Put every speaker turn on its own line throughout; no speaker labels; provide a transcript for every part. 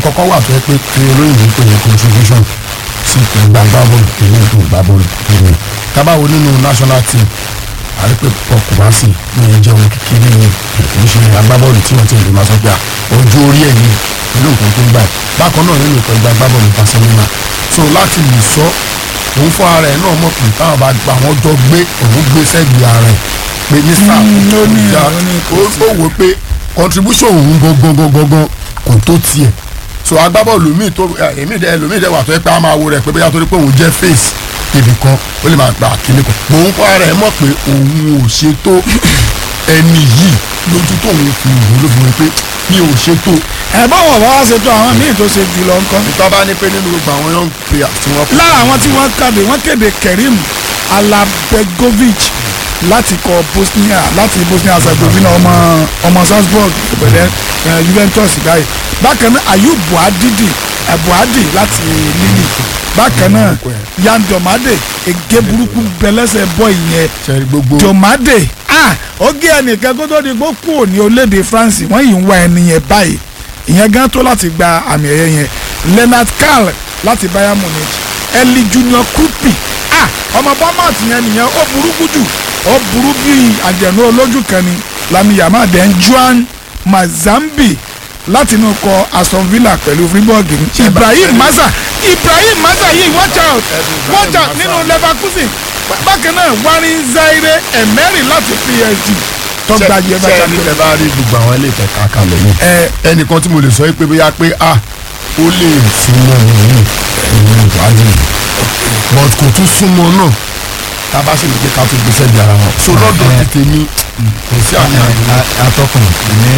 nǹkan kan wà tó yẹ pé kí olóyìnbó pè ní contribution sí ìgbàgbá bọ́ọ̀lù ìlú ìgbà bọ́ọ̀lù ìlú tábàwo nínú national team àrí pé pọ̀ kò bá sì ní ẹjẹ́ ohun kékeré ní kì í ṣe agbábọ́ọ̀lù tí wọ́n ti lè máa sọ pé à ojú orí ẹ̀ ní ìlú nǹkan tó ń gbà yìí bákan náà nínú ìpẹ́ agbábọ́ọ̀lù Barcelona so láti lè sọ òun fún ara ẹ̀ náà mọ̀ pé táwọn bá gba àwọn jọ gbé òun gbé sẹ́gbẹ̀ẹ́ ara ẹ̀ pé ní sáà
Mm, ó ní-
ìjà
ó ní kò
ó ó wò pé contribution òun gangan gangan gangan kò tó tiẹ̀ so agbábọ́ọ̀lù míì tó ẹ, èmi dẹ ẹlòmíì dẹ wà tó yẹ pé a máa wo rẹ̀ pé bóyá torí pé òun jẹ́ face ibì kan ó lè máa gba kíní kan mò ń kọ́ ara ẹ̀ mọ̀ pé òun ò ṣe tó ẹni yìí lójú tóun fi wò ló fi wò pé mi ò ṣe tó
ẹ báwọn bá wá ṣètò àwọn míì tó ṣe jùlọ nǹkan.
ìtọ́ bá ní pé nínú gbogbo àwọn young players tí wọ́n
lára àwọn tí wọ́n kéde wọ́n kéde Kerim Alabegovic láti kọ Bosnia láti Bosnia Herzegovina ọmọ ọmọ Salzburg pẹ̀lẹ́ eh, Juventus báyìí bákan náà Ayub Buadidi eh, Buadi láti Lille bákan náà Yan Domade ege burúkú bẹlẹsẹ bọ ìyẹn
ṣe gbogbo
Domade ah ó gé ẹnìkan kó tó di pé kúrò ní orílẹ̀-èdè France wọ́n yìí ń wá ẹni yẹn báyìí ìyẹn gan tó láti gba àmì ẹ̀yẹ yẹn Leonard Karl láti Bayern Munich Eli Junior Krupi ah ọmọ Bournemouth yẹn nìyẹn ó burúkú jù ó burú bíi àjẹnú olójú kan ni Lami Yamal den Juan Mazambi láti inú kọ Aston Villa pẹ̀lú Fribourg ní Ibrahim Maza Ibrahim Maza yìí watch out watch out nínú Leverkusen bákan náà Warin Zaire Emery láti PSG tó gba
ṣe
jẹba
ṣe ní ẹ bá rí gbogbo àwọn ilé ìtẹ̀ka kalẹ̀ yìí
ẹ
ẹnìkan tí mo lè sọ pé bóyá pé ah ó lè súnmọ́ òun ẹ̀yìn ìwádìí but kò tún súnmọ́ náà tá a bá sì lè jẹ́ ká tún gbèsè di ara wọn so lọ́dọ̀ ti tèmi kò sí àmì àyè
atọ́kùn ní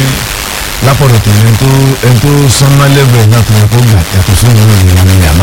lápọ̀dọ̀ tèmi ẹni tó ẹni tó sánmọ́ lẹ́bẹ̀ẹ́ náà tó yẹ kó gbà yàtọ̀ sí ìwé ìrìn àwọn yàmá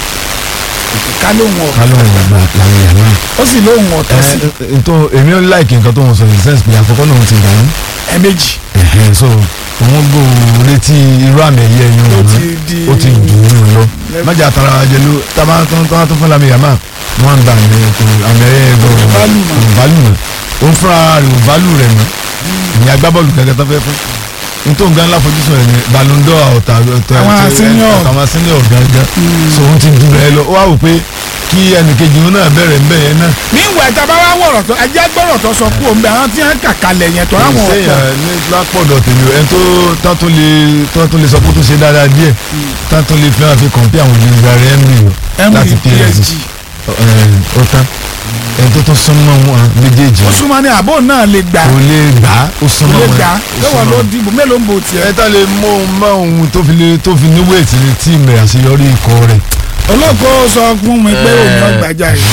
ká lóhùn ọ̀tọ̀
kálọ̀ ìgbà làwọn yàmá.
ó sì lóhùn ọ̀tọ̀ sí
ẹ tó èmi ò láìkì nǹkan tó ń sọ ní sẹ́ǹsì pé àkọ́kọ́ náà ti gbà ní.
ẹ méjì
ẹ̀hẹ́n so òun gbò létí irú àmì ẹ̀yẹ yẹn
Ó
òun
ti di-
ó ti dùn ún lọ májà tara jẹlu tábà tó tó tó fún lami yàmá wọn gbà ní kò àmì ẹ̀yẹ gbọ
Value mọ́.
value mọ́ ó ń fúnra rẹ̀ ò value rẹ̀ mọ́ ìyẹn agbábọ́ọ̀lù gẹ́gẹ́ tó fẹ́ fún nítorí gan láfojúsùn ẹ̀ ní Ballon d'Or ọ̀tà ọ̀tà
Àwọn senior.
àwọn senior gangan so òun ti dùn rẹ̀ lọ ó wá wò pé kí ẹnìkejì òun náà bẹ̀rẹ̀ ńbẹ̀ yẹn náà
níwọ̀ ẹ̀ta bá wá wọ̀rọ̀ tó ẹjẹ́ gbọ́rọ̀ tó sọ kú òun bẹ àwọn tí wọ́n kà kalẹ̀ yẹn tó àwọn ọ̀pọ̀
sẹ́yìn ní lápọ̀dọ̀ tèmi o ẹni tó tán tó lè tán tó lè sọ pé ó tó ṣe dáadáa díẹ̀ tán tó lè fẹ́ràn fi kọ̀ǹpé àwọn olùdarí rẹ̀ Emery o
Emery
láti PSG ó tán ẹni tó tún súnmọ́ wọn méjèèjì
ó súnmọ́ ní àbò náà lè gbà
kò lè gbà á ó
kò
súnmọ́
lè
wọn
gbà
ó
lọ́wọ́
súnmọ́
ló
wọn.
dìbò mélòó ń bò tiẹ̀
ẹ tá lè mú un mọ ohun tó fi lè tó fi ní wéètì ní tíìmù rẹ̀ àṣeyọrí ikọ̀ rẹ̀
olóko sọ fún mi pé òun náà gbàjà yìí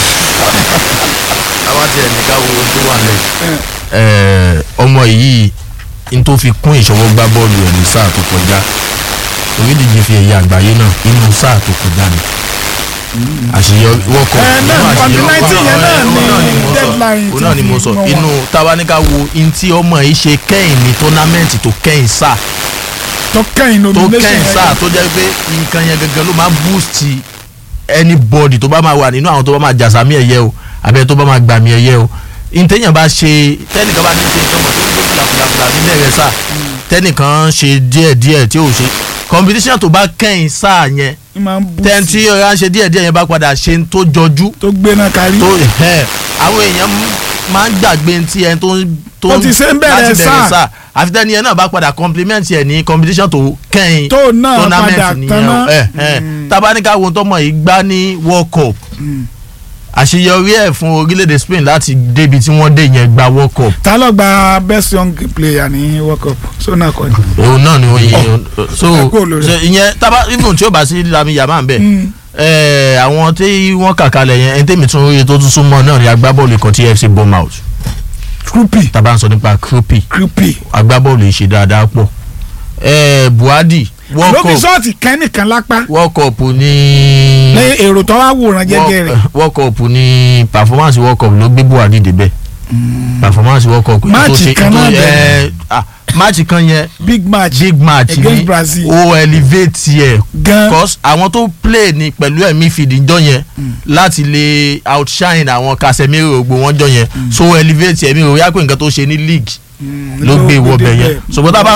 àwa tiẹ̀ ní ká wo ohun tó wà lẹ̀. ọmọ yìí n tó fi kún ìṣọwọ́ gbá bọ́ọ̀lù ẹ̀ ní sáà tó kọjá orílẹ̀-èdè fi ẹ̀yà àgbáyé náà inú sáà tó kọjá ni àṣeyọrí wọ́kọ̀
ẹ náà kọ́ńtì nineteen yẹn náà ní deadline
òun náà ni mo sọ
tí wọ́n
inú tabaníkà wo in tí ọmọ yìí ṣe kẹ́yìn ní tọ́námẹ́ǹtì tó kẹ́yìn sáà
tó kẹ́yìn
tó
nomination
kẹ́yìn
yẹn
sáà tó jẹ́ pé nǹkan yẹn gangan ló máa boost anybody tó bá máa wà nínú àwọn tó bá máa jàsámì ẹ̀yẹ o àbẹ tó bá máa gbàmì ẹ̀yẹ o ntẹ̀yìn bá ṣe tẹ́nìkan bá ní ṣe nǹkan mọ̀ tó ń gbé fìlàfìlàfìlà nílẹ̀ rẹ̀ sáà tẹ́nìkan ṣe díẹ̀díẹ̀ tí ò ṣe competition tó bá kẹ́yìn sáà yẹn
ní máa ń bú
tẹ́ntì ọ̀rá ń ṣe díẹ̀díẹ̀ yẹn bá padà ṣe ń tó jọjú
tó gbéná kárí
tó ẹ̀ àwọn èèyàn máa ń gbàgbé ti ẹni tó ń tó
Tó ti ṣe ń bẹ̀rẹ̀
láti
sáà.
àfi tẹ́ni yẹn náà bá padà compliment ẹ̀ ní competition tó kẹ́yìn
tó náà
tournament
padà
nìyẹn
tán
o
náà
ẹ ẹ tabaníkà wo tọmọ yìí gbá ní world cup àṣeyọrí ẹ̀ fún orílẹ̀-èdè Spain láti débi tí wọ́n dé yẹn gba world cup
ta ló gba best young player ní world cup sona kọ́ni.
òun náà ni oyin so
ẹ kúrò lórí
so ìyẹn taba even tí ó bá sí Lami Yamal bẹ́ẹ̀
Mm.
ẹ àwọn tí wọ́n kà kalẹ̀ yẹn ẹni tẹ́mi tún rí tó tún súnmọ́ náà ni agbábọ́ọ̀lù kan tí FC Bournemouth
krupi
taba ń sọ nípa Krupi
krupi
agbábọ́ọ̀lù yìí ṣe dáadáa pọ̀ ẹ Buhari world
lóbi
cup
sọ́ọ̀tì kẹ́nìkan lápá
world cup ní
lẹ́yìn èrò tó wá wòran jẹ́jẹ́ rẹ̀
world cup ní performance world cup ló gbé buhari débẹ̀ performance world cup
Máàcì kan náà bẹ̀rẹ̀.
máàcì kan yẹn
big match
big match
Against
ni
Brazil.
ó elevate yẹ
gan
cause àwọn tó play ní pẹ̀lú ẹ̀mí fìdíjọ́ yẹn láti lè outshine àwọn Casemiro gbogbo wọn jọ yẹn so elevate ẹ̀mí rò yá pé nǹkan tó ṣe ní league ló gbé wọbẹ̀ yẹn ṣùgbọ́n tá a bá